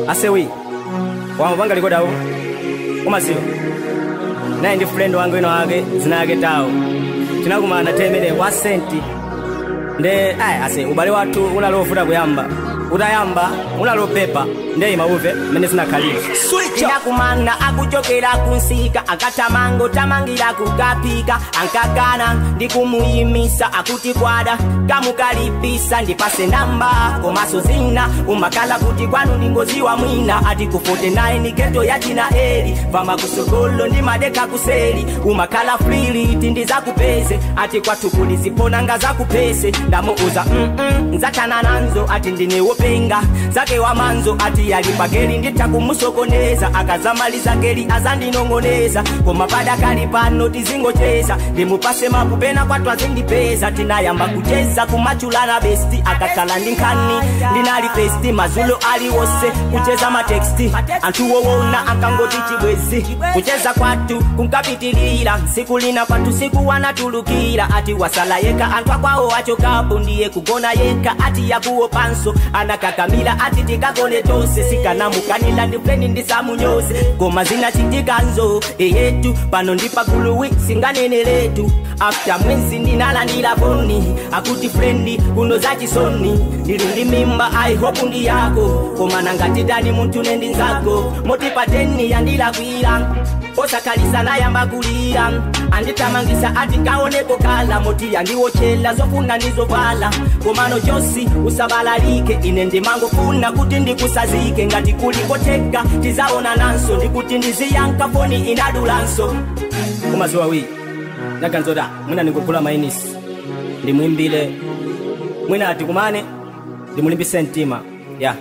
asewi wamapanga likodawo umaziwa naye ndi friend wange wina wake zina yake tawo tinakumana temere wa senti nde ayi ase ubale wathu unalovuta kuyamba utayamba unalopepa nde imauve mmene zinakhalira ndakumana akuchokera kunsika akatamango tamangira kukapika ankagana ndikumuyimisa akuti kwada kamukalipisa ndipase namba komaso zina umakala kuti kwanu ndingoziwa mwina ati kufote naye ni geto ya china eri vama kusogolo ndi madeka kuseli umakala fliliti ndizakupeze ati kwathu kuliziponanga zakupese ndamuuza mm nzachana nanzo ati ndiniwopenga zake wamanzo ati yalipageli nditakumusokoneza akazamaliza geli azandinong'oneza koma padakali pano tizingocheza ndimupase mapupena kwathu azindipeza tinayamba kucheza kumachulana besti akakhala ndi nkhani ndinali pesti mazulo aliwose kucheza mateksti anthu wowona akangoti chibwezi kucheza kwathu kunkapitilira siku lina kwathu siku wanatulukira ati wasala yeka anthu akwawo achokapo ndiye kugona yeka ati yakuwopanso anakakamila ati tikagone tonse sikanamukanila ndifeni ndisamunyoze koma zinachitika-nzo eyetu pano ndipaguluwi singanene letu after mwezi ndinalandira foni akuti frendi kuno zachisoni ndili ndi mimba i hope ndi yako koma nangatidani munthu nendi nzako motipateni yandilakwira osakhalisa nayamba kulira anditamangisa ati kaoneko kala moti yandiwochela zofuna ndizovala komano chosi usabalalike ine ndimangofuna kuti ndikusazike ngati kulikoteka tizaona nanso ndikuti ndiziyanka foni inadulanso umaziwa wi naganzoda mwina ndikugula mainisi ndimwimbile mwina ati kumane ndimulimbise mtima ya yeah.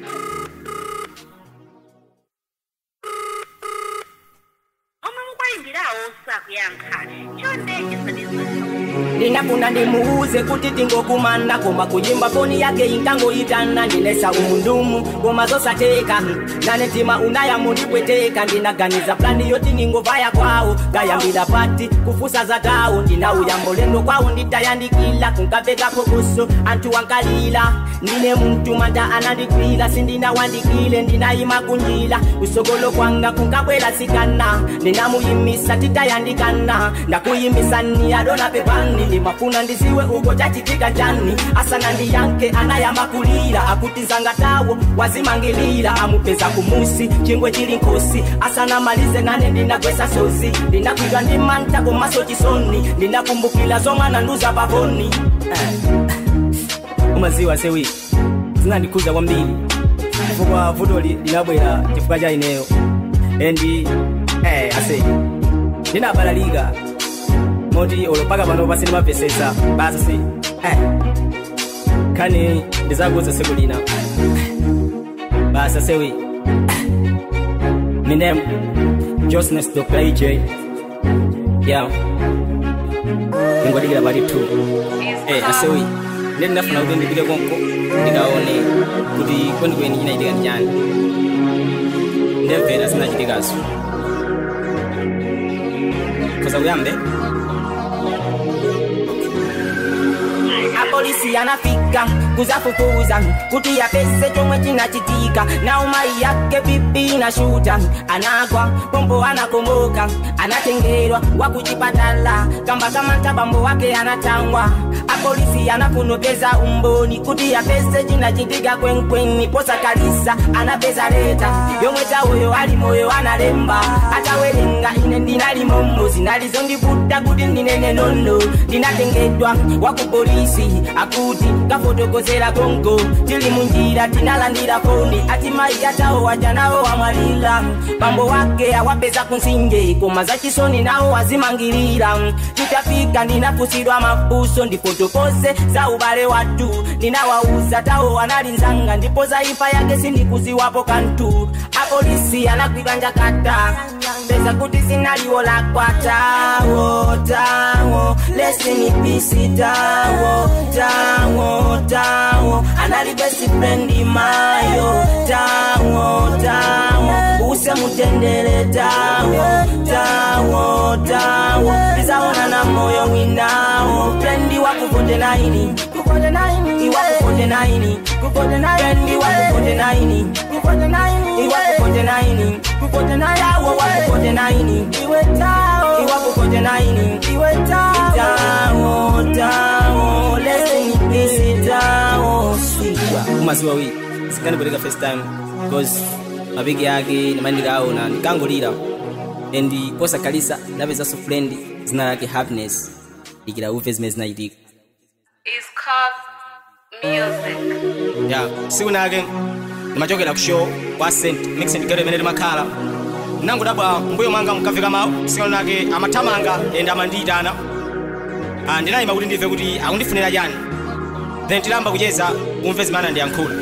omwe mukwayimbirawo sakuyankha chonde chisadizweso ndinafuna ndimuuze kuti tingokumana koma kuyimba foni yake inkangoyitana ndinesa umundumu koma zosateka nane tima unayamundipweteka ndinaganiza plani yoti ningovaya kwawo kayambira pati kufusa za tawo ndinauyambo lendo kwawo nditayandikila kunkapeka phokoso anthu wankalila ndine muntu manda anandikwila sindinawandikile ndinayima kunjila usogolo kwanga kunkabwela sikana ndinamuyimisa titayandikana ndakuyimisa ni adona pepani ndimafuna ndiziwe uko chachitika chani asana ndiyanke anayamba kulira akuti nzanga tawo wazimangilira amupeza kumusi chingwe chili nkosi asana malize nane ndinagwesa sozi ndinakwidwa ndi manta komaso chisoni ndinakumbukila zomwana nduza pavoni umaziwa sewi zinandikhuza kwambiri chifukwa vuto li- linabwera chifukwa cha ineyo endi eh, ase ndinabalalika moti olopaka pano pasi ndimapesesa basa se eh. khani ndizakuza seku lina basa sewi minem josnes dr ej yeah ingodikira pati 2 eh, asewi ndi ndinafuna kuti ndipite konko ndikaone kuti kwenikweni chinachitika ndi chani ndemvera zinachitikazo koza kuyambe apolisi anafika kuzafufuza kuti yapese chomwe chinachitika na umai yake pipi na shuta anagwa pombo anakomoka anatengerwa wakuchipatala kamba kama ntabambo wake anatangwa apolisi anafunopeza umboni kuti yapese chinachitika kwenkweni posa kalisa anapeza leta yomwe tawoyo ali moyo analemba atawerenga ine ndinalimomo zinalizondivuta kuti ndinene nono ndinatengedwa wakupolisi akuti kafotokozera kongo tili munjira tinalandira foni ati mai atawo wajanawo wamwalira bambo wake awapeza kunsinje koma zachisoni nawo wazimangirira titafika ndinafusidwa mafuso ndifotokose za ubale watu ninawauza tawo wanalinzanga ndipo za ifa yake sindikuziwapo kantu apolisi anakwidwa njakata peza kuti sinaliwo lakwa tawo tawo lesinipisi tawo tawo tawo anali best friend mayo tawo tawo use mutendere tawo tawo tawo tizaona na moyo winawo frendi wakufonde naini iwakufonde naini frendi wakufonde naini kukote na yawo wakukote na ini iwe tao iwakukote na ini iwe tao tao tao listen this tao sweet kumaziwa wi zikandipereka first time because mapiki yake nimandikaona nikangolira and posakalisa napezanso friend zina lake happiness ikira uve zimene zinachitika It's called music. ya siku nake ndimachokera ku show kwa st mixing gero imene limakhala nangodabwa mbuyo mwanga mukafika mawu siku nake amathamanga ende amandiyitana Ah, ndinayima kuti ndive kuti akundifunira chani then tilamba kucheza umve zimene andiyankhula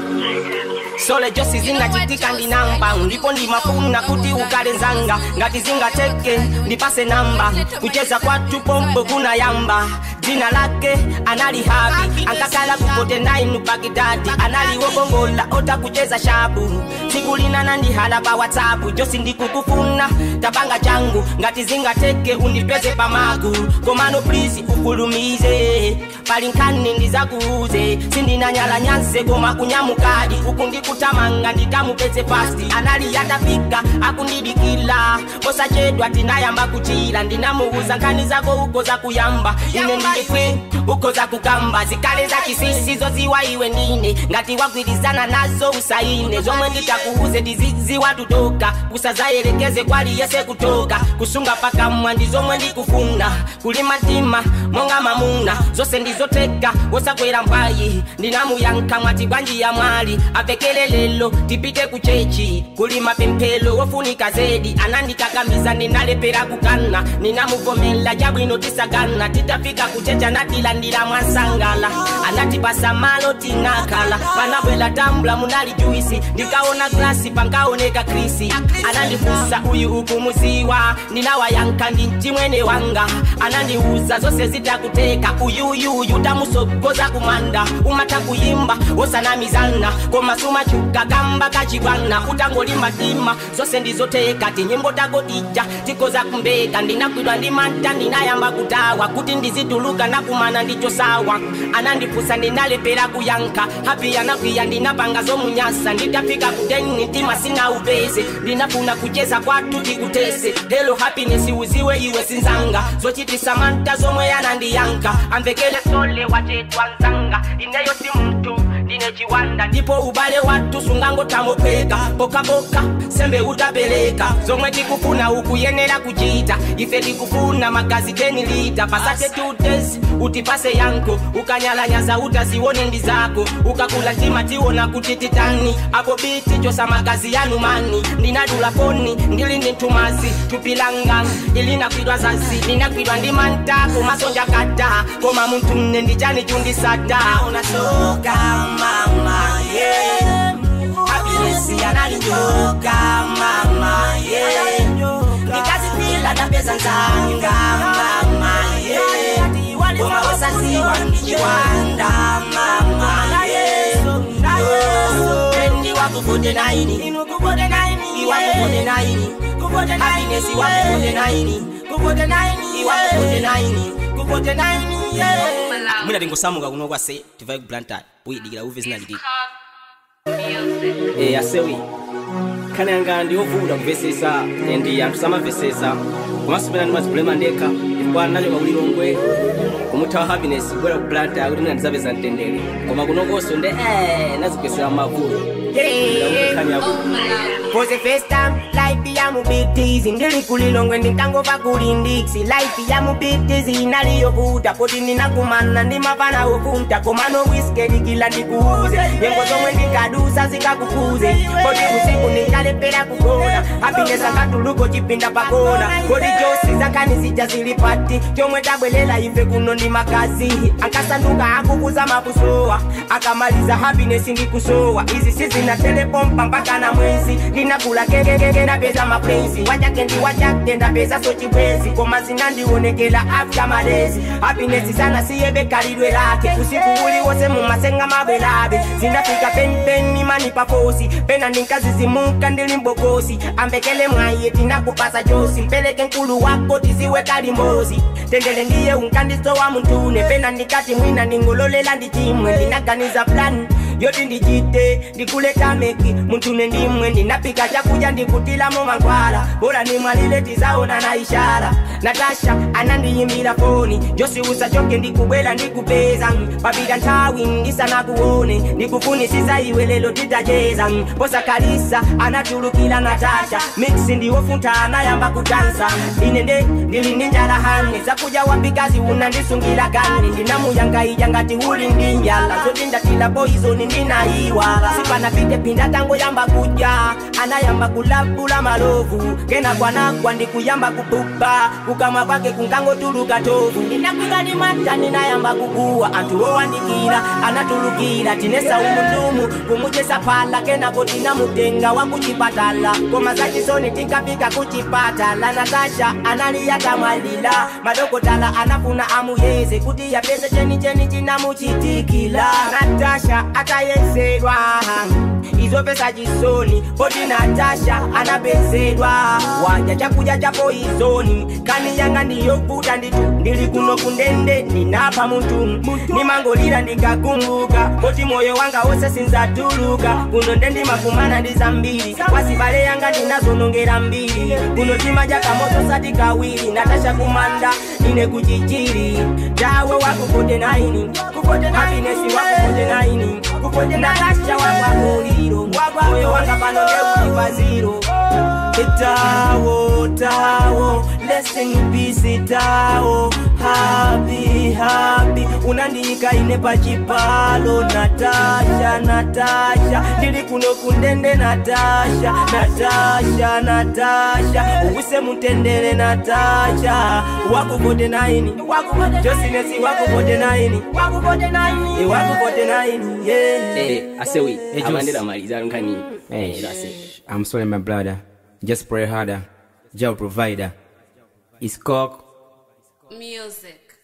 sole josi zingachitika ndi namba ndipo ndimafuna kuti ukale nzanga ngati zingateke ndipase namba kucheza kwathu pombo kunayamba dzina lake anali habi ankakala kukote nainu bagidadi analiogongola ota kucheza shabu tsiku lina nandihala pa whatsapp josi ndikukufuna tabanga changu ngati zingateke undipeze pamagu komano please ukulumize pali nkhani ndizakuuze sindinanyala nyanse koma kunyamukadi uku ndikutamanga ndikamupeze fasti anali yatafika akundidikila posachedwa tinayamba kuchira ndinamuuza nkhani zako uko za kuyamba ine ndilife uko za kukamba zikale za chisisi zoziwa iwe ndine ngati wagwirizana nazo usaine zomwe nditakuuze ndiziziwa tutoka kusazayerekeze kwali yese kutoka kusunga pakamwa ndi zomwe ndikufuna kulima mtima monga mamuna zose ndizoteka wosakwera mpwayi ndinamuyankha mwati bwanji ya mwali apekele lelo tipite ku chechi kulima pemphelo wofunika zedi anandikakamiza ndinalepera kukana ninamuvomela chabwino tisagana titafika kuchecha natilandira mwasangala anatipasa malo tinakhala panabwela tambula munali juisi ndikaona glasi pankaoneka krisi anandifusa uyu ukumuziwa ndinawayankha ndi mchimwene wanga anandiuza zose zitakuteka uyuyuyu tamusogoza kumanda umata kuyimba wosanamizana koma sumachuka kamba kachibwana utangolimba tima zose ndizoteka tinyimbo tako tija tikoza kumbeka ndinakwidwa ndi manta ndinayamba kutawa kuti ndizituluka nakumana ndicho sawa anandipusa ndinalepera kuyankha hapi anakwiya ndinapanga zomunyasa nditafika kuteni mtima sina upese ndinafuna kucheza kwathu tikutese helo happiness uziwe iwe sinzanga zochitisa manta zomwe yanandiyanka amvekele sole wachetwa nzanga ineyo si mtu ndine chiwanda ndipo ubale wathu sungangotamopeka pokapoka sembe utapeleka zomwe tikufuna ukuyenera kuchita ife tikufuna magazi 10 lita pasate 2 days utipase yanko ukanyalanyaza utazione ndi zako ukakula tima tiona kuti titani apo biti chosa magazi yanu mani ndinadula foni ndili ndi ntumazi tupilanga ndilinakwidwa zazi ndinakwidwa ndi manta kumasonja kata koma munthu mne ndichani chundisata unasoka mama yeah. happiness yanalijoka mama yeah. nikazipila napeza nzanga mama yeah. koma wasaziwa ndichiwanda mama yeah. Endi wakukote naini iwakukote naini happiness iwakukote naini iwakukote naini kukote naini yeah. mwina tingosamuka kuno kwa se tivai ku blantyre uyidikira uve zinachitika Music. e asewi nkhani yanga ndiyovuta kumvesesa and anthu samamvesesa komanso pena ndimazipulema ndekha chifukwa nachoka kulilongwe kumuthawa happiness kubwera ku blantyre kuti mina ndizapeza mtendere koma kunokonso nde eh nazigwesera mavuto nkhani yako For the first time, life ya mu big teasy Ndili kulilongwe nditangova kuli ndiksi Life ya mu big teasy naliyovuta Poti ninakumana ndi mapana ukunta Komano whiskey kila ndikuuze Nyengo zomwe ndikadusa zikakukuze Poti usiku ninkalepera kugona Happiness akatuluko chipinda pakona Kodi josi zakani zija zilipati Chomwe tabwelela ife kuno ndi makazi Akasanduka akukuza mapusowa Akamaliza happiness ndikusowa Izi sizina telepompa mpaka na mwezi Ninakula kekekeke napeza mapenzi Wachake ndi wachake ndapeza so chibwezi Koma zinandionekela after malezi Happiness sana siyebe kalidwe lake Usiku uli wose mumasenga mabwelabe Zinafika pen pen mimani pafosi Pena ninkazizimuka ndili mbogosi Ambekele mwaye tinakupasa josi Mpeleke nkulu wako tiziwe kalimbozi Tendele ndiye unkandiso wa mutune Pena ndikati mwina ningololela ndichimwe Ndinaganiza plan yoti ndichite ndikuleta meki muntune ndimwe ndinapika chakuja ndikutilamo mankhwala bora nimwalile tizaona na ishara natasha anandiyimbira foni josiusa choke ndikubwela ndikupeza papita nthawi ndisanakuone ndikufunisisa iwe lelo titacheza posa kalisa anatulukila natasha miksi ndiwofuntha anayamba kutansa ine nde ndili ndi njala hane zakuja wapikazi unandisungira kani ndinamuyangaija ngati uli ndi njala zoti ndatila poizoni ndinayiwala sipanapite pinda tango yamba kuja anayamba kulabula malovu kena kwanagwa ndikuyamba kupupa kukamwa kwake kunkangotuluka tovu ndinakwika ndi mata ninayamba kukuwa anthu owandikira anatulukira tinesa umundumu kumuchesa phala kenako tinamutenga wa kuchipatala koma zachisoni tinkapika kuchipatala natasha analiyatamwalila madokotala anafuna amuyeze kuti yapeze chenicheni chinamuchitikila natasha atayesedwa izo pesa chisoni poti natasha anapezedwa waja chakuja cha poizoni kani yanga ndiyovuta nditu ndili kuno kundende ndinapha muntu nimangolira ndikakumbuka poti moyo wanga wose sinzatuluka kuno ndendimakumana ndi zambiri wasibale yanga ndinazonongera mbiri kuno timaja kamoto sati kawiri natasha kumanda ine kuchichiri dawe wakupote naini hapinesi wakupote naini natasha wangwamuliro moyo wanga pano ndeuipaziro tawo tawo blessing peace tawo happy happy unandiyika ine pachipalo natasha natasha ndili kuno kundende natasha natasha natasha uwise mutendere natasha wakupote naini josinesi wakupote naini Eh, wakupote naini yeah. Eh, asewi Juice. amandela maliza nkani eh that's it I'm sorry, my brother. Just pray harder. Job provider. It's cock. Music.